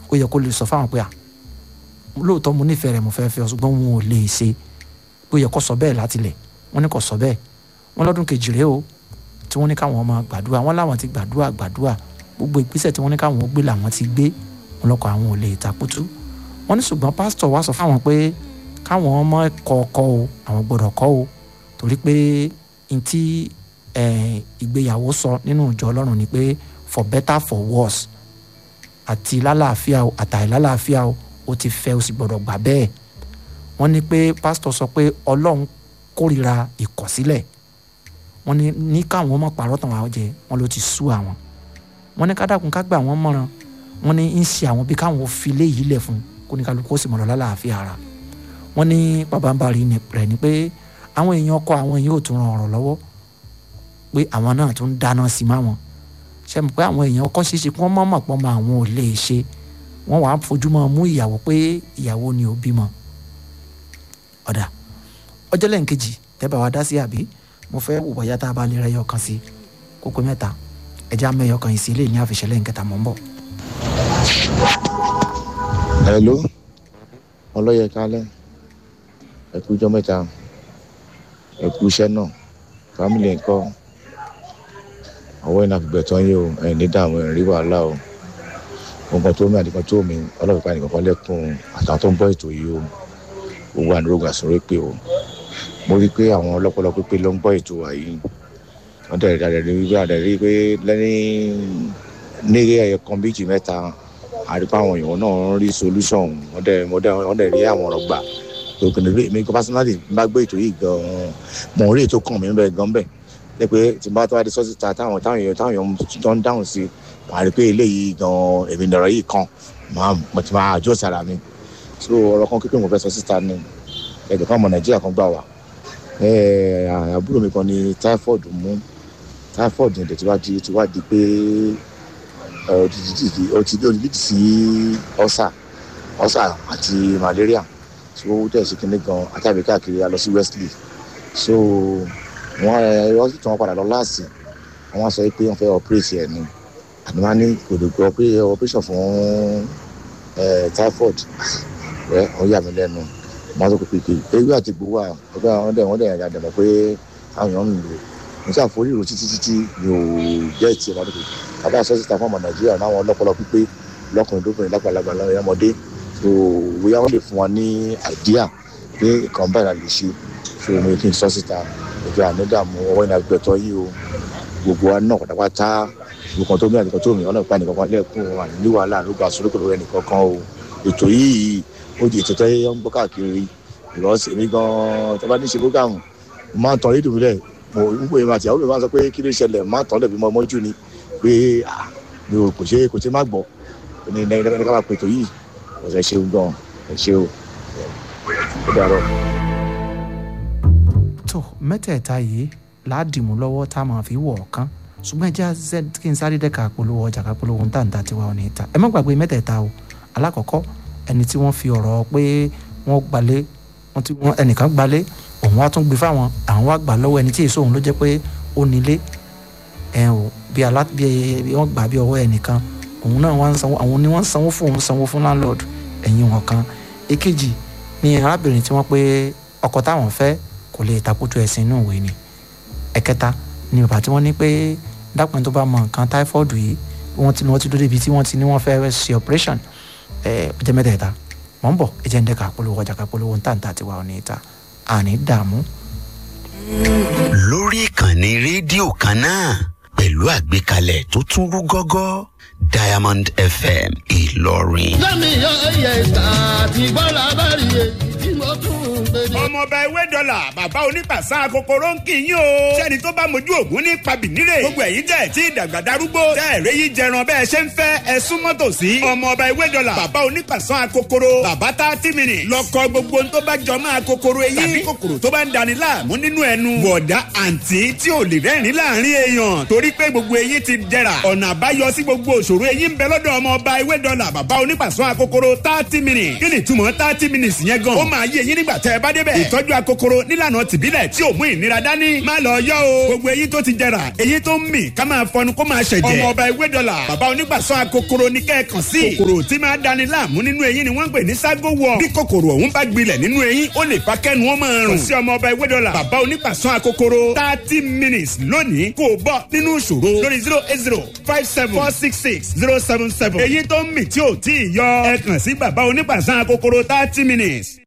ó yẹ kó lè sọ fáwọn pé à lóòótọ́ mo nífẹ̀ẹ́ rẹ̀ mo fẹ́ fẹ́ ọ ṣùgbọ́n wọn ò lè ṣe ó yẹ kó sọ bẹ́ẹ̀ láti lẹ̀ wọ́n ní kó sọ bẹ́ẹ̀ wọ́n lọ́dún kejì rèé o tí wọ́n ní káwọn ọmọ gbàdúrà wọ́n láwọn ti gbàdúrà gbàdúrà gbogbo ìgbésẹ̀ tí wọ́n ní káwọn ó gbé làwọn ti gbé wọn lọ́kọ̀ àwọn ò lè takutu wọ́n ní ṣùgbọ́n pásítọ̀ wá sọ fáwọn pé káwọn ọmọ kọ̀ọ̀kọ̀ o àwọn gbọ́dọ̀ kọ́ o torí pé n tí ìgbéyàwó sọ nínú ìjọ ọlọ́run ni pé for better for worse àti lálàáfíà o àtàì lálàáfíà o ó ti fẹ́ o sì gbọ́dọ̀ gbà bẹ́ẹ̀ wọ́n ní pé pásítọ̀ sọ pé ọlọ́run kórìíra ìkọ̀sílẹ̀ wọ́n ní ní káwọn ọmọ pàrọ̀ tàn wá jẹ wọ́n ló ti sú àwọn wọ́n ní kádàkùn ká gbà wọ́n mọ̀ràn wọ́n ní ń ṣe àwọn bí káwọn fi léyìí lẹ̀ fún kó ní kálukú ó sì mọ̀rọ̀ lálàáfíà ara wọ́n ní pàbàmbarì rẹ̀ ni pé àwọn èèyàn ọkọ àwọn yóò tún ran ọ̀rọ̀ lọ́wọ́ pé àwọn náà tún dáná sí má wọn ṣe mọ̀ pé àwọn èèyàn ọkọ ṣeéṣe kí wọ́n mọ̀ mọ̀ pọ́n mọ́ àwọn ò lè ṣe wọ́n wàá fojú mọ́ mú ìyàwó pé ìyàwó ni ò bímọ ọ̀dà ọjọ́ lẹ́yìn kejì tẹ́bà wá dá sí àbí mo fẹ́ wò bọ́yá tá a bá lè rẹ́ yọ kan sí kókó mẹ́ta ẹja mẹ́yọ kan yìí sí ilé ní àfiṣẹ́ lẹ́yìn kẹta mọ́ ń bọ̀. hello ọlọ́yẹ kálẹ̀ ẹ kú ijọ́ mẹ́ta ẹ kú iṣẹ́ náà fámìlì ńkọ́ ọwọ́ iná fi gbẹ̀tọ́ yín o ẹ̀ ní dààmú ẹ̀ rí wàhálà o nǹkan tó mi àdìkan tó mi ọlọ́pàá nìkan kan lẹ́kùn àtàwọn tó ń bọ́ ètò yìí o gbogbo ànírógà sọ̀rọ̀ pé o mo rí i pé àwọn ọlọ́pọlọ pípé ló ń gbọ́ ètò wa yìí wọ́n dẹ̀ dẹ̀ rí wípé àdẹ̀ rí pé lẹ́yìn ní ẹ̀yẹ kan méjì mẹ́ta àrípa àwọn èèyàn náà ń rí solution wọ́n dẹ̀ wọ́n dẹ̀ rí àwọn ọ̀rọ̀ gbà tó kìnìún rí mi personally bá gbé ètò yìí gan-an mo rí ètò kàn mí bẹ́ẹ̀ gan bẹ́ẹ̀ lẹ́pẹ́ tí bá tó wá di sọ́sì ta táwọn táwọn èèyàn táwọn èèyàn tó ń dáhùn sí wàá rí pé eléyìí gan-an èmi nọ̀rọ̀ yìí kan mo ti máa àjọ sára mi so ọ̀rọ̀ kan kékeré mo fẹ́ sọ síta ni ẹ̀jọ̀ kan ọmọ nàìjíríà kan gbà wá àbúrò mi kan ní typhoid mú typhoid ní ìdẹ̀tí wá di ti wá di pé ó ti lead sí ulcer ulcer àti malaria so ó tẹ̀ sí kinní gan àtàbí káàkiri a lọ sí wesley so wọ́n ẹ hospital wọn padà lọ láàsì wọ́n sọ pé wọ́n fẹ́ operate ẹ̀ ni àti wọ́n á ní kò lè gbọ́ operation fún typhoid rẹ wọ́n yà mí lẹ́nu wọ́n sọ pé ewé àti gbowó ọgbà wọn dẹ̀ wọ́n dẹ̀ yàrá dẹ̀ mọ̀ pé àwọn èèyàn ń lò mo ṣe àforí ìrò títí títí mi ò jẹ́ ìtì ẹ̀rọ àdúgbò kàdá sọ́sì ta fún ọmọ nàìjíríà náwọn ọlọ́pọlọ pípé lọ́kùnrin lóbìnrin lápàlagbà lọ́mọdé so bóyá wọ́n lè fún wa ní àìdíà pé nǹkan báyìí la lè ṣe so mo kí n sọ́sì ta ìjọ ànídàmú ọwọ́ ìnà gbẹ̀tọ́ yìí o gbogbo wa náà pátápátá nǹkan tó mi àti nǹkan tó mi ọ̀nà ìpa nìkan kan lẹ́kùn ní wàhálà ló gba sórókò lórí ẹnìkan kan o ètò yìí ó di ètò tó yẹ ń gbọ́ káàkiri ìrọ̀sẹ̀ mi gan-an tó bá ní ṣe bógàmù mo máa ń tan rédíò mílẹ̀ mo ń pè máa tìyàwó mi máa ń sọ pé kí ló ṣẹlẹ̀ máa ń tàn lẹ̀ bí mo mọ́jú ni pé mi ò kò ṣe kò ṣe má gbọ́ ní ẹni ká máa pètò yìí kò ṣe ṣeun gan ẹ ṣe o ó dàrọ. tó mẹ́tẹ̀ẹ̀ta yìí láàdìmú lọ́wọ́ tá a máa fi wọ̀ ọ̀kan ṣùgbọ́n ẹjẹ́ kí n sáré dẹ́ka polówó ọjà ká polówó ń tàǹtà tiwa ò ní ta ẹ má gbàgbé mẹ́tẹ̀ẹ̀ta o alákọ̀ọ́kọ́ ẹni tí wọ́n fi ọ̀rọ̀ pé wọ́n gbalé wọ́n ti wọ́n ẹnìkan gbalé òun wá tún gbé fáwọn àwọn wá gbà lọ́wọ́ ẹni tí èso òun ló jẹ́ pé ó nílé ẹ o bí alá bí wọ́n gbà bí ọwọ́ ẹnìkan òun náà wọ́n sanwó àwọn ni wọ́n sanwó fún òun sanwó fún landlord ẹ̀yìn wọn kan èkejì ni arábìnrin tí wọ́n pé ọkọ táwọn fẹ́ kò lè takutu ẹ̀sìn inú ìwé ni ẹ̀kẹta ni bàbá tí wọ́n ní pé dápẹ́ tó bá mọ nǹkan táífọ́ọ̀dù yìí wọ́n ti wọ́n ti dúró débi tí wọ́n ti ní wọ́n fẹ́ ṣe operation ẹ̀ jẹ́ mẹ́tẹ̀ẹ̀ta mọ̀ ń bọ̀ ẹ jẹ́ ń dẹ́ka polówó ọjà ká polówó ń tàǹtà tiwa ò ní ta àní dààmú. lórí ìkànnì rédíò kan náà pẹ̀lú àgbékalẹ̀ tó tún rú gọ́gọ́ diamond fm ìlọrin. lẹ́mi yọ ẹyẹ ìta àti bọ́lá bá rí èyí tí mo tún ń gbé ní. ọmọọba ewé dọ́là bàbá onípàṣà kòkòrò ń kì í yín o. sẹ́ni tó bá mojú ògún ní pabìnírè. gbogbo ẹ̀yin tẹ̀ tí ìdàgbà darúgbó. tẹ́ ẹ̀rẹ́ yìí jẹran bẹ́ẹ̀ ṣe ń fẹ́ ẹ súnmọ́ tòsí. ọmọọba ewé dọ́là bàbá onípàṣà kòkòrò. bàbá tá tí mi nì. lọkọ gbogbo tó bá jọ máa kòkòrò eyín. tàbí kòkòrò tó bá ń dani láàmú nínú ẹnu. bọ̀dá àǹtí tí ò lè rẹ́rìn láàrin èèyàn. torí pé gbogbo eyín ti dẹ̀ra. ọ̀nà àbáyọ sí gbogbo òṣòro eyín ń bẹ lọ́dọ̀ ọmọọba ewé dọ́là bàbá onípàṣà kòkòrò thirty minutes. kí ni ìtumọ̀ thirty minutes yẹn gan? ó máa yé eyín nígbà tẹ́ ẹ ẹ bá débẹ̀ ìtọ́jú akokoro nílànà tìbílẹ̀ tí ò mú ìnira dání má lọ yọ o gbogbo eyín tó ti jẹrà eyín tó ń mì ká máa fọnu kó máa ṣẹ̀jẹ̀ ọmọ ọba ewé dọ́là bàbá onígbàsọ akokoro ní kẹ́ẹ̀kan sí kòkòrò tí máa dani láàmú nínú eyín ni wọ́n ń pè ní ságo wọ̀ bí kòkòrò ọ̀hún bá gbilẹ̀ nínú eyín ó lè fa kẹ́nu wọn máa rùn sí ọmọ ọba ewé dọ́là bàbá onígbàsọ akokoro thirty minutes lónìí kò bọ́ nínú ìṣòro lórí zero eight zero five seven four six six zero seven seven eyín tó ń mì tí ò tí ì yọ ẹ kàn sí bàbá onígbàsọ akokoro thirty minutes.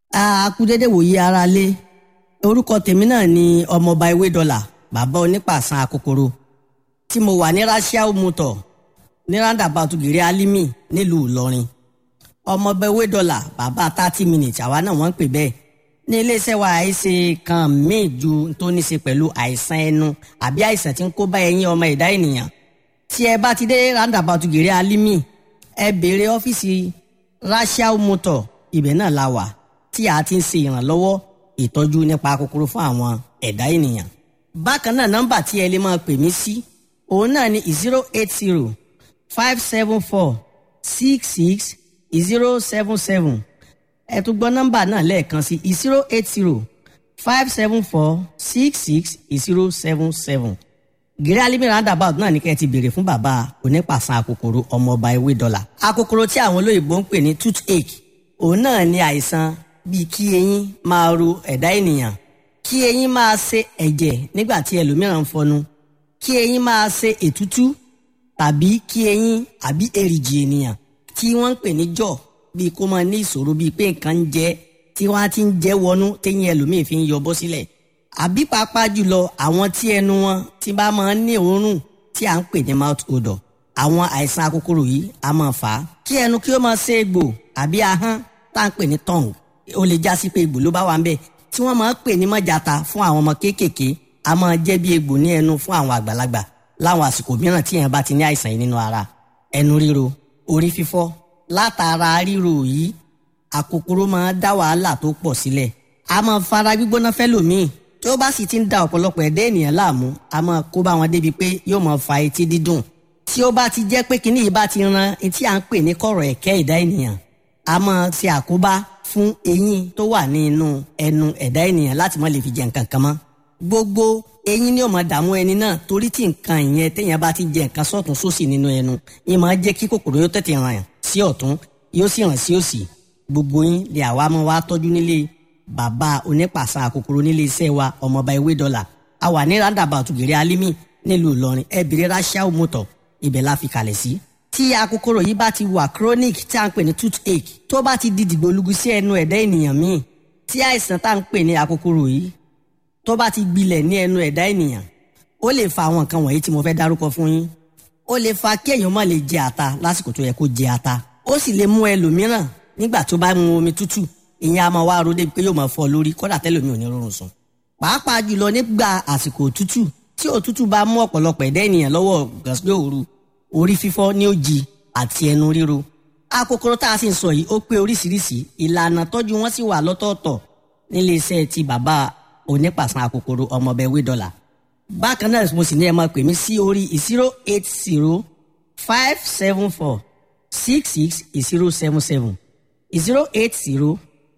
a kú dédé wòye ara lé orúkọ tèmi náà ni ọmọọba ewé dọlà bàbá onípàṣán akokoro tí mo wà ní rasiao motor ní roundabout gèrè alimi nílùú ìlọrin ọmọọba ewé dọlà bàbá thirty minutes àwa náà wọ́n ń pè bẹ́ẹ̀ ní iléeṣẹ́ wa àìsè kan míì ju tó ní ṣe pẹ̀lú àìsàn ẹnu àbí àìsàn tí ń kó bá ẹyin ọmọ ẹ̀dá ènìyàn tí ẹ bá ti dé roundabout gèrè alimi ẹ béèrè ọ́fíìsì rasiao motor ibẹ̀ náà la wà tí a ti ń ṣe ìrànlọ́wọ́ ìtọ́jú nípa kòkòrò fún àwọn ẹ̀dá ènìyàn. bákan náà nọ́mbà tí ẹ lè máa pè mí sí òun náà ni zero eight zero five seven four six six zero seven seven ẹ tún gbọ́ nọ́mbà náà lẹ́ẹ̀kan sí zero eight zero five seven four six six zero seven seven gírí alimi roundabout náà ní kẹ́ ẹ ti béèrè fún bàbá onípàṣán akòkòrò ọmọọba ewé dọ́là akòkòrò tí àwọn olóyìnbó ń pè ní toothache òun náà ní àìsàn bíi kí eyín máa ro ẹ̀dá ènìyàn kí eyín máa ṣe ẹ̀jẹ̀ nígbà tí ẹlòmíràn ń fọnu kí eyín máa ṣe ètútú tàbí kí eyín àbí èrìgì ènìyàn tí wọ́n ń pè ní jọ̀ bíi kó máa ní ìṣòro bíi pé nǹkan ń jẹ tí wọ́n á ti ń jẹ́ wọnú téyín ẹlòmíì fi ń yọ bọ́ sílẹ̀ àbí pàápàá jùlọ àwọn tí ẹnu wọn ti bá máa ń ní òórùn tí à ń pè ní mouth odor àwọn àìsàn akókòrò yìí a máa fà á kí ẹnu kí ó máa ṣe egbò àbí ahọ́n tá à ń pè ní tongue ó lè já sí pé egbò ló bá wà ń bẹ̀ tí wọ́n máa ń pè ní mọ́jàta fún àwọn ọmọ kéékèèké a máa jẹ́ bí egbò ní ẹnu fún àwọn àgbàlagbà láwọn àsìkò mìíràn tí èèyàn bá ti ní àìsàn yìí nínú ara ẹnu ríro orí fífọ́ látara ríro yìí àkókòrò máa dá wàhálà tó pọ̀ sílẹ̀ a máa fara gbígbóná fẹ́lòmíì tí ó bá sì ti ń da ọ̀pọ̀lọpọ̀ ẹ̀dá ènìyàn láàmú a máa kó bá wọn débi pé yóò máa fa etí dídùn tí ó bá ti jẹ́ pé kinní yìí bá ti ran etí à ń pè ní kọ̀rọ̀ ẹ̀kẹ́ ẹ̀dá ènìyàn a máa ṣe àkóbá fún eyín tó wà ní inú ẹnu ẹ̀dá ènìyàn láti má lè fi jẹ nǹkan kan mọ́ gbogbo eyín ni ó máa dààmú ẹni náà torí tí nǹkan ìyẹn téèyàn bá ti jẹ nǹkan sọ́tún sósì nínú ẹnu yín máa jẹ́ kí kòkòrò yóò tètè ràn sí ọ̀tún yóò sì ràn sí òsì gbogbo yín lè àwa máa wá tọ́jú nílé bàbá onípàṣà kòkòrò nílé iṣẹ́ wa ọmọọba ewé dọ́là a wà ní roundabout gèrè alimi nílùú ìlọrin ẹ bèrè rachel motor ibẹ̀ la fi kalẹ̀ sí. tí akókòrò yìí bá ti wà chronic tí a ń pè ní toothache tó bá ti di dìgbòlugu sí ẹnu ẹ̀dá ènìyàn míì tí àìsàn tá à ń pè ní akókòrò yìí tó bá ti gbilẹ̀ ní ẹnu ẹ̀dá ènìyàn ó lè fa àwọn nǹkan wọ̀nyí tí mo fẹ́ dárúkọ fún yín ó lè fa kí èèyàn má lè jẹ ata lásìkò tó yẹ kó jẹ ata ó sì lè mú ẹlòmíràn nígbà tó bá mu omi tútù ìyẹn a máa wá ro débi pé yóò máa fọ́ lórí kódà tẹ́lòmíì ò ní rọrùn sùn pàápàá jùlọ nígbà àsìkò òtútù tí òtútù bá mú ọ̀pọ̀lọpọ̀ ẹ̀dá ènìyàn lọ́wọ́ gàsílẹ̀ òru orí fífọ́ ní òjì àti ẹnu ríro akókòrò tá a sì ń sọ yìí ó pé oríṣiríṣi ìlànà tọ́jú wọn sì wà lọ́tọ̀ọ̀tọ̀ nílé iṣẹ́ ti bàbá onípàṣán akókòrò ọmọọbẹ wé dọ́là bákan náà mo sì ní ẹ máa pè mí sí orí zero eight zero five seven four six six zero seven seven zero eight zero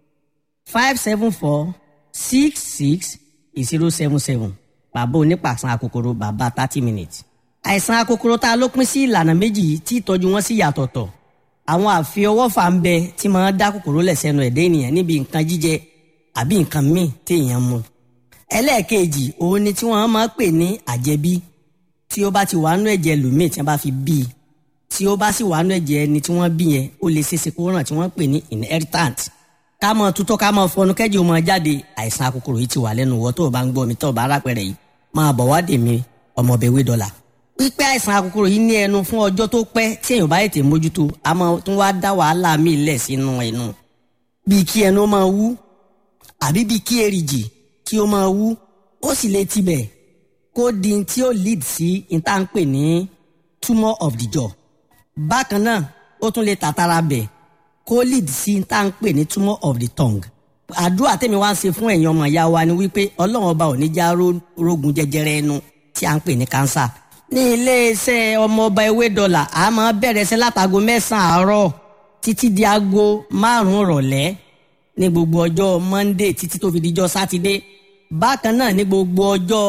five seven four six six zero seven seven bàbá onípàṣán akókòrò bàbá thirty minutes àìsàn akókòrò tá a ló pín sí ìlànà méjì yìí tí ìtọ́jú wọn sì yàtọ̀tọ̀ àwọn àfiọwọ́fà ń bẹ tí máa dá kòkòrò lẹ̀ sẹ́nu ẹ̀dá ènìyàn níbi nǹkan jíjẹ àbí nǹkan míì téèyàn mu ẹlẹ́ẹ̀kejì òun ni tí wọ́n máa pè ní àjẹbí tí ó bá ti wà nú ẹ̀jẹ̀ lòmíì tí wọ́n bá fi bí i tí ó bá sì wà nú ẹ̀jẹ̀ ẹni tí wọ́n bí yẹn ó lè ṣeéṣe kó ràn tí wọ́n pè ní inheritant ká mọ tutọ́ ká mọ fọnú kẹ́jì ó máa jáde àìsàn akókòrò yìí ti wà lẹ́nu wọ́ tó o bá ń gbọ́ mi tó o bá rápẹ̀rẹ̀ yìí máa bọ̀ wá dè mí ọmọbẹ̀wé dọ́là pípẹ́ àìsàn akókòrò yìí ní ẹnu fún ọjọ́ tó pẹ́ tí èèyàn bá ètè mójútó a máa tún wá dá wàhálà míì lẹ̀ sínú ẹnu bíi kí ẹnu máa wú àbí bíi kí èrìgì kí ó máa wú ó sì lè tibẹ̀ kó di tí ó lead sí ìta ń pè ní tumour of the jaw bákan náà ó tún lè tàtàrà bẹ̀ kó lead sí ìta ń pè ní tumour of the tongue àdúrà tèmi wá ń ṣe fún ẹ̀yin ọmọ ìyá wa ni wípé ọlọ́run ọba ò ní já rógun jẹjẹrẹ ẹnu tí à ń pè ní cancer ní iléeṣẹ́ ọmọọba ewé dọ́là a máa bẹ̀rẹ̀ sí látago mẹ́sàn-án àárọ̀ títí di aago márùn-ún rọ̀lẹ́ ní gbogbo ọjọ́ monday títí tó fi dijọ́ sátidé bákan náà ní gbogbo ọjọ́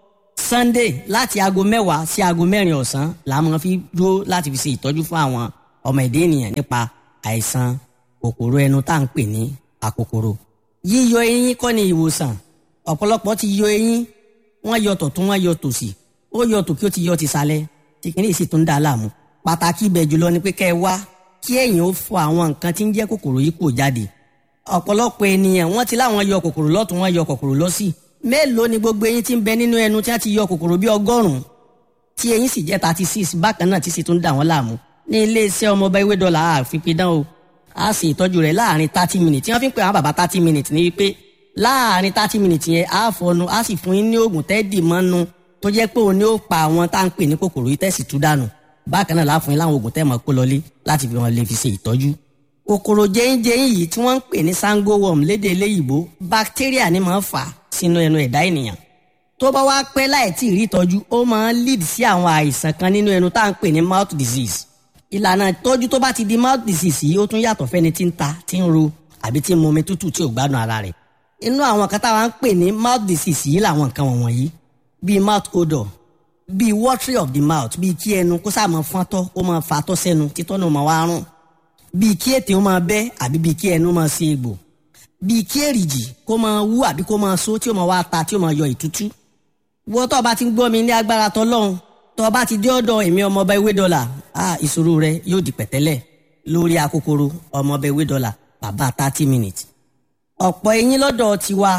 sunday láti aago mẹ́wàá sí aago mẹ́rin ọ̀sán la máa fi dúró láti fi ṣe ìtọ́jú fún àwọn ọmọ ẹ̀dá ènìyàn nípa àìsàn kòkòrò ẹnu tá à ń pè ní àkòkòrò yíyọ eyín kọ́ ni ìwòsàn ọ̀pọ̀lọpọ̀ ti yọ eyín wọ́n yọ tọ̀tún wọ́n yọ tòsì ó yọ tòkí ó ti yọ tìsàlẹ̀ tí kìíní sì tún dá a láàmú pàtàkì ibẹ̀ jùlọ ni pé kẹ́ ẹ wá kí ẹ̀yin ó fọ àwọn nǹkan tí ń jẹ́ kòkòrò yìí kò jáde ọ̀pọ̀lọpọ̀ ènìyàn wọ́n ti láwọn yọ kòkòrò lọ́tún wọ́n yọ kòkòrò lọ́sì mélòó ni gbogbo eyín tí ń bẹ nínú ẹnu tí wọ́n ti yọ kòkòrò bí ọgọ́rùn-ún tí eyín sì jẹ́ thirty six bákan náà tí sì tún dà wọ́n láàmú ní iléeṣẹ́ ọmọọba ewé dọ́là àfipidán o a sì ìtọ́jú rẹ̀ láàrin thirty minutes tí wọ́n fi ń pè àwọn bàbá thirty minutes ní wípé láàrin thirty minutes yẹn a fọnu a sì fún yín ní oògùn tẹ́ẹ̀dì mọ́nu tó jẹ́ pé òun ni ó pa àwọn tá à ń pè ní kòkòrò yìí tẹ̀sí tú dànù bákan náà láàfún yín láwọn oògùn tẹ́ẹ̀ mọ́ kó lọlé láti fi wọn lè fi ṣe ìtọ́jú. kòkòrò jẹ́yìnjẹ́yìn yìí tí wọ́n ń pè ní sango worm lédè eléyìíbó bacteria ni máa ń fà sínú ẹnu ẹ̀dá ènìyàn tó bá wá pẹ́ láì tí ì rí ìtọ́jú ó máa ń lead sí àwọn àìsàn kan nínú ẹnu tá à ń pè ní mouth disease ìlànà ìtọ́jú tó bá ti di mouth disease yìí ó tún yàtọ̀ fẹ́ni tí ń ta tí ń ro àbí tí ń mu omi tútù tí ò gbádùn ara rẹ̀ inú àwọn kan táwa ń pè ní mouth disease yìí làwọn nǹkan wọ̀nyí bíi mouth odor bíi watery of the mouth bíi kí ẹnu kó sáà máa fọ́n tọ́ kó máa fa tọ́ sẹ́nu títọ́ náà máa wá rùn bíi kí ètè ó máa bẹ́ àbí bíi kí ẹnu máa ṣe egbò bíi kí èrìjì kó máa wú àbí kó máa so tí ó máa wá ta tí ó máa yọ ìtútú wọ́n tó o bá ti ń gbọ́ mi ní agbára tọ́lọ́run tó o bá ti dé ọ̀dọ̀ èmi ọmọọba ewé dọ́là ah ìṣòro rẹ yóò di pẹ̀tẹ́lẹ̀ lórí akókòrò ọmọọba ewé dọ́là bàbá thirty minutes ọ̀pọ̀ eyín lọ́dọ̀ tiwa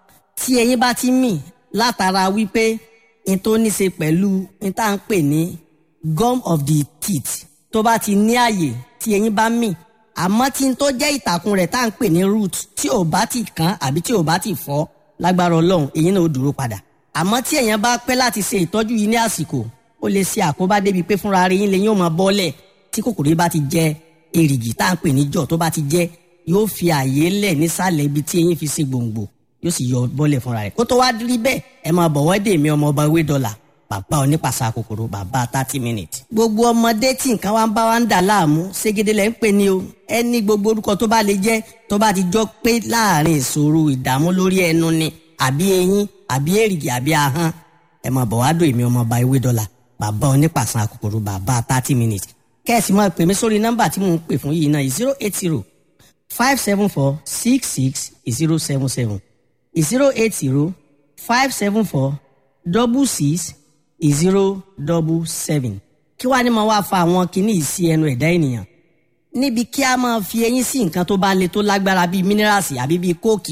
tí eyín bá ti mì látara wípé n tó ní ṣe pẹ̀lú n tá à ń pè ní gum of the teeth tó bá ti ní àyè tí eyín bá mì àmọ́ tí n tó jẹ́ ìtàkùn rẹ̀ tá à ń pè ní root tí ò bá ti kán àbí tí ò bá ti fọ́ lágbára ọlọ́run eyín náà ó dúró padà àmọ́ tí èèyàn bá pẹ́ láti ṣe ìtọ́jú yìí ní àsìkò ó lè ṣe àkóbá débi pé fúnra rẹ̀ yín lè yín ó máa bọ́lẹ̀ tí kòkòrò yìí bá ti jẹ èrìgì tá à ń pè ní jọ̀ tó bá ti jẹ yóò fi àyè lẹ̀ nísàlẹ̀ ibi tí eyín fi ṣe gbòǹgbò yóò sì yọ bọ́lẹ̀ fúnra rẹ̀ kó tó wá rí bẹ́ẹ̀ ẹ máa bọ̀ wọ́dé mi ọmọ ọba ewé dọ́là bàbá onípàṣà kòkòrò bàbá thirty minutes. gbogbo ọmọdé tí nǹkan wa ń bá wa ń dà láàmú ségede lẹ́ ń pè ní o ẹni gbogbo orúkọ tó bá lè jẹ́ tó bá ti jọ pé láàrin ìṣòro ìdààmú lórí ẹnu ni àbí eyín àbí èrìgì àbí ahọ́n ẹ máa bọ̀ wá dò èmi ọmọ ọba ewé dọ́là bàbá onípàṣán kòkòrò bàbá thirty minutes kẹ́ẹ̀sì máa pè mí sórí nọ́mbà tí mò ń pè fún yìí náà zero eight zero five seven four six six zero seven seven zero eight zero five seven four double six zero double seven kí wàá ní máa wá fa àwọn kinní yìí sí ẹnu ẹ̀dá ènìyàn níbi kí a máa fi eyín sí nǹkan tó bá le tó lágbára bíi mínírààsì àbí bíi kóòkì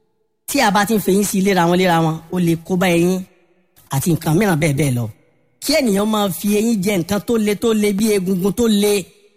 tí a bá ti ń fẹyín sí léra wọn léra wọn ó lè kó bá eyín àti nǹkan mìíràn bẹ́ẹ̀ bẹ́ẹ̀ lọ kí ènìyàn máa fi eyín jẹ nǹkan tó le tó le bí egungun tó le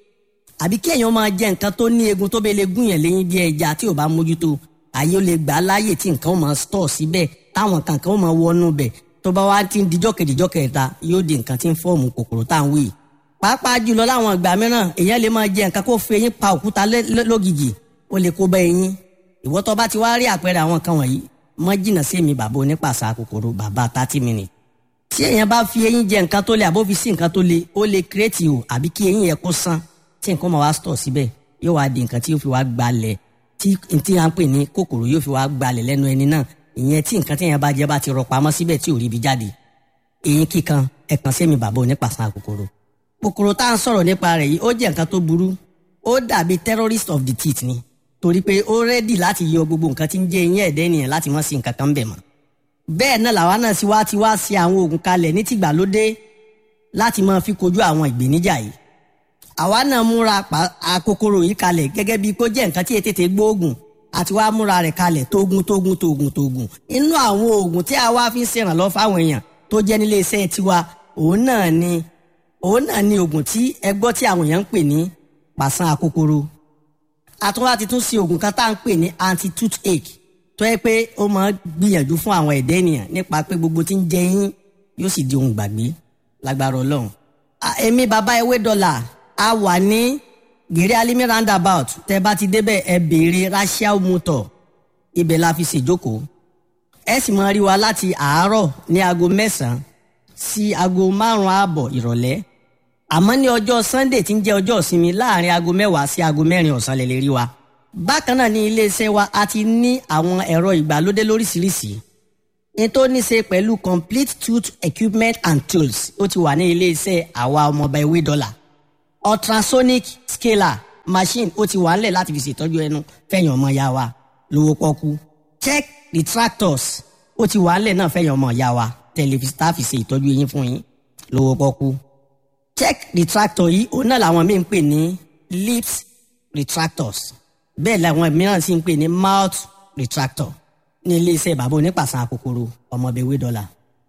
àbí kí èèyàn máa jẹ nǹkan tó ní egun tó bẹ lè gún yàn léyìn bí ẹja tí ò bá mójútó àyè ó lè gbà á láàyè tí nǹkan ó máa stọ̀ síbẹ̀ táwọn kankan ó máa wọnú bẹ̀ tó bá wá ti ń dijọ́ kejìjọ́ kẹta yóò di nǹkan tí ń fọ́ọ̀mù kòkòrò tá à ń wí. pàápàá jùlọ láwọn ìgbà mìíràn èèyàn lè máa jẹ nǹkan kó fi eyín pa òkúta lógìgì ó lè kó bá eyín ìwọ tó bá ti wá rí àpẹẹrẹ àwọn kan wọ̀nyí mọ́ jìnnà sí mi bàbá onípàṣà kòkòrò bàbá thirty minutes tí èèyàn bá fi eyín jẹ nǹkan tó le àbó fi sí nǹkan tó le ó lè kírètì o àbí kí eyín yẹn kó sán tí nǹkan máa wá stọ̀ síbẹ̀ yóò wá di nǹkan tí yóò fi wá gbalẹ̀ tí tí à ń pè ní kòkòrò yóò fi wá gbalẹ̀ lẹ́nu ẹni náà ìyẹn tí nǹkan tí èèyàn bá jẹ bá ti rọ pamọ́ síbẹ̀ tí ò rí ibi jáde eyín kíkan ẹ̀kan sí mi bàbá onípàṣà kòkòrò kòkòrò tá à ń sọ̀rọ̀ nípa rẹ̀ yìí ó jẹ́ nǹkan tó burú ó dàbí terrorist of the teeth ni torí pé ó rẹ́dì láti yọ gbogbo nǹkan tí ń jẹ́ eyín ẹ̀dẹ́ ènìyàn láti mọ́ sí nǹkan kan bẹ̀ mọ́ bẹ́ẹ̀ náà làwa náà sì wá ti wá sí àwọn oògùn kalẹ̀ ní tìgbàlódé láti máa fi kojú àwọn ìgbéníjà yìí àwa náà múra àkókòrò yìí kalẹ̀ gẹ́gẹ́ bíi kó jẹ́ nǹkan tí ètètè gbóògùn àti wá múra rẹ̀ kalẹ̀ tógun tógun tógun tógun inú àwọn oògùn tí a wá fi ń ṣèrànlọ́ fáwọn èèyàn tó jẹ́ nílé iṣẹ́ tiwa òun náà ni òun náà ni oògùn tí ẹ gbọ́ tí àwọn èèyàn ń pè ní pàṣán àkókòrò àtúnwá ti tún ṣe oògùn kan tá à ń pè ní anti toothache tó yẹ pé ó máa gbìyànjú fún àwọn ẹ̀dẹ́ ènìyàn nípa pé gbogbo tí ń jẹ yín yóò sì di ohun gbàgbé lágbára ọlọ́run. èmi bàbá ewé dọ́là a wà ní gèrè alimi roundabout tẹ bá ti débẹ̀ ẹ béèrè rachel motor ibẹ̀ la fi ṣèjókòó ẹ sì máa rí wa láti àárọ̀ ní aago mẹ́sàn-án sí aago márùn-ún ààbọ̀ ìrọ̀lẹ́ àmọ́ ní ọjọ́ sunday tí ń jẹ́ ọjọ́ ìsinmi láàrin aago mẹ́wàá sí aago mẹ́rin ọ̀sán lè lè rí wa bákan náà ní iléeṣẹ́ wa a ti ní àwọn ẹ̀rọ ìgbàlódé lóríṣiríṣi ní tó ní ṣe pẹ̀lú complete tooth equipment and tools ó ti wà ní iléeṣẹ́ àwa ọmọọba ewé dọ́là ultrasonic scaler machine ó ti wà ńlẹ̀ láti fi ṣètọ́jú ẹnu fẹ̀yìn ọmọ ya wa lówó pọ́kú check retractors ó ti wà ńlẹ̀ náà fẹ̀yìn ọmọ ya wa tẹlifíṣítà fi ṣe ìtọ́jú eyín fún yín lówó pọ́kú check retractor yìí òun náà làwọn míì ń pè ní lips retractors bẹ́ẹ̀ làwọn mìíràn sì ń pè ní mouth retractor ní iléeṣẹ́ bàbá onípàṣán akòkòrò ọmọbẹ̀wé dọ́là.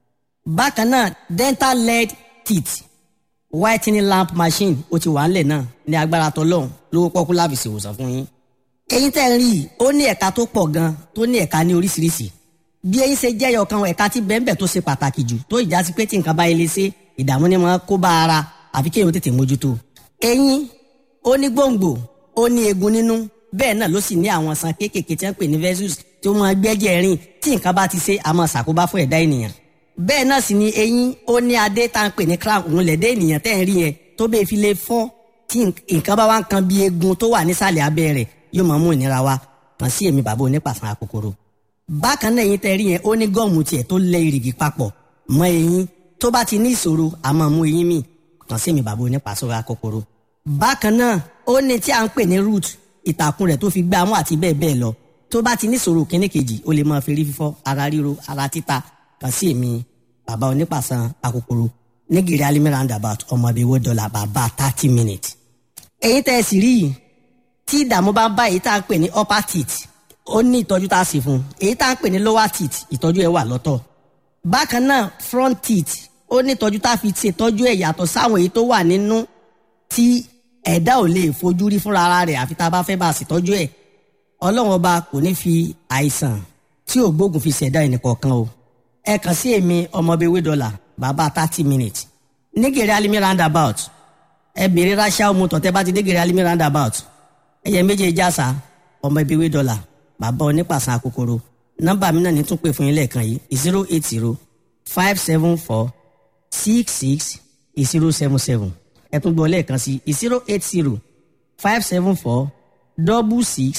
bákan náà dental lead teeth whitening lamp machine ó ti wà ńlẹ̀ náà ní agbára tọlọ́hún lówó pọ́kú láfi ṣèwòsàn fún yín. eyín tẹ́ ń rí i ó ní ẹ̀ka tó pọ̀ gan tó ní ẹ̀ka ní oríṣiríṣi bí eyín ṣe jẹ́yọ̀ kan ẹ̀ka tí bẹ́ẹ̀nbẹ́ẹ̀ tó ṣe pàtàkì jù tó ìjà sí pé tí nǹkan bá ilé ṣe ìdààmú ni wọ́n kó bá ara àfi kéèyàn tètè mójútó. eyín ó ní gbòǹgbò ó ní eegun nínú bẹ́ẹ̀ náà ló sì ní àwọn san kéékèèké tí wọ́n pè ní vessels tí ó máa gbẹ́jẹ̀ rìn tí nǹkan bá ti ṣe àmọ́ ṣàkóbá fún ẹ̀dá ènìyàn. bẹ́ẹ̀ náà sì ni eyín ó ní adé tá à ń pè ní crown òun lẹ̀dẹ́ ènìyàn tẹ́ ń rí yẹn tó bẹ́ẹ̀ fi lè fọ́ tí nǹkan bá wá ń kan bí eegun tó wà nísàlẹ̀ abẹ́ rẹ̀ yóò máa mú ìnira wá kàn sí èmi bàbá onípàṣán akòkòrò. bákan náà eyín tẹ́ rí yẹn ó ní gọ́ọ̀mù tiẹ̀ tó lẹ ìrìgì papọ̀ mọ́ eyín tó bá ti ní ìṣòro àmọ́ mú eyín mì kàn sí èmi bàbá onípàṣán akòkòrò. bákan náà ó ní tí à ń pè ní root ìtàkùn rẹ̀ tó fi gbá mú àti bẹ́ẹ̀ bẹ́ẹ̀ lọ tó bá ti níṣòro kíní kejì ó lè máa fi rí fífọ́ ara ríro ara títa kàn sí èmi bàbá onípàṣán akòkòrò nígìrì alimi roundabout ọmọbíwó dọ́là bàbá thirty minutes. èyí tẹ́ ẹ sì rí yìí tí ìdààmú bá ń bá èyí tá à ń pè ní upper teeth ó ní ìtọ́jú tá a sì fún èyí tá à ń pè ní lower teeth ìtọ́jú ẹ̀ wà lọ́tọ̀. bákan náà front teeth ó ní ìtọ́jú tá a fi ṣètọ́jú ẹ̀ yàtọ̀ sáwọn èyí tó wà nínú tí ẹ̀dá ò lè fojú rí fúnra ara rẹ̀ àfi tá a bá fẹ́ bá a ṣètọ́jú ẹ̀ ọlọ́run ọba kò ní fi àìsàn tí ò gbógun fi ṣẹ̀dá ẹnìkọ̀ọ̀kan o ẹ kàn sí èmi ọmọbewé dọ́là bàbá thirty minutes nígèrè alimi roundabout ẹ bèrè ránṣẹ́ ọmọ tọ̀tẹ́ bá ti dégèrè alimi roundabout ẹyẹ méjèèjì àṣà ọmọbewé dọ́là bàbá onípàṣán akòkòrò nọ́mbà mi náà ní tún pè fún yín lẹ́ẹ̀kan yìí zero eight zero five seven four six six zero seven seven ẹ tún gbọ́ lẹ́ẹ̀kan sí zero eight zero five seven four double six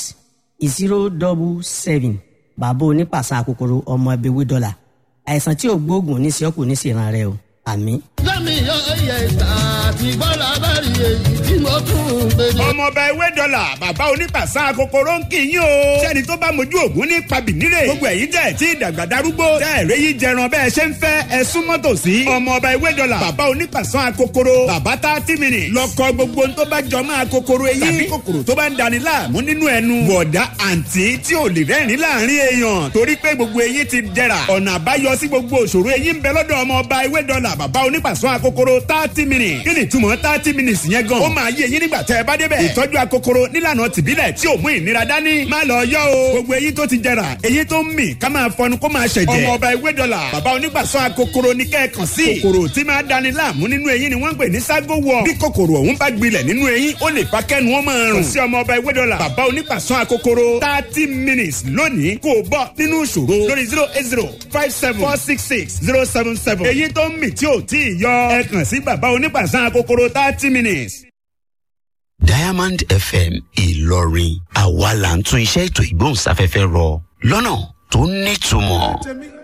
zero double seven bàbá onípàṣán akòkòrò ọmọ ẹbẹ̀wé dọ́là àìsàn tí ò gbóògùn ní sí ọkùnrin ní sí ìran rẹ o àmín. lẹ́mi yọ ẹyẹ ìta àti gbọ́dọ̀ abẹ́rẹ́ èyí tí mo tún ń gbé ní. ọmọọba ewé dọ́là bàbá onípàṣán kòkòrò ń kì í yín o. sẹ́ni tó bá mojú ògún ní pabìnírè. gbogbo ẹ̀yin tẹ̀ tí ìdàgbà darúgbó. tẹ́ ẹ̀rẹ́ yìí jẹran bẹ́ẹ̀ ṣe ń fẹ́ ẹ súnmọ́ tòsí. ọmọọba ewé dọ́là bàbá onípàṣán kòkòrò. bàbá tá tí mi nì. lọkọ gbogbo tó bá jọ máa kòkòrò eyín. tàbí kòkòrò tó bá ń dani láàmú nínú ẹnu. bọ̀dá àǹtí tí ò lè rẹ́rìn láàrin èèyàn. torí pé gbogbo eyín ti dẹ̀ra. ọ̀nà àbáyọ sí gbogbo òṣòro eyín ń bẹ lọ́dọ̀ ọmọọba ewé dọ́là bàbá onípàṣán akokoro thirty minutes. kí ni ìtumọ̀ thirty minutes yẹn gan. ó máa yé eyín nígbà tẹ́ ẹ bá débẹ̀. ìtọ́jú akokoro nílànà tìbílẹ̀ tí ò mú ìnira dání. má lọ yọ o. gbogbo eyín tó ti jẹrà eyín tó ń mì ká máa fọnu kó máa ṣẹ̀jẹ̀. ọmọ ọba ewé dọ́là bàbá onígbàsọ akokoro ní kẹ́ẹ̀kan sí. kòkòrò tí máa dani láàmú nínú eyín ni wọ́n ń pè ní ságo wọ̀. bí kòkòrò ọ̀hún bá gbilẹ̀ nínú eyín ó lè fa kẹ́nu wọn máa rùn. kò sí ọmọ ọba ewé dọ́là bàbá onígbàsọ akokoro thirty minutes lónìí kò bọ́ nínú ìṣòro lórí zero eight zero five seven four six six zero seven seven. eyín tó ń mì tí ò tí ì yọ ẹ kàn sí bàbá onígbàsọ akokoro thirty minutes. diamond fm ìlọrin àwa là ń tún iṣẹ́ ètò ìgbóhùnsáfẹ́fẹ́ rọ lọ́nà tó nítumọ̀. tèmi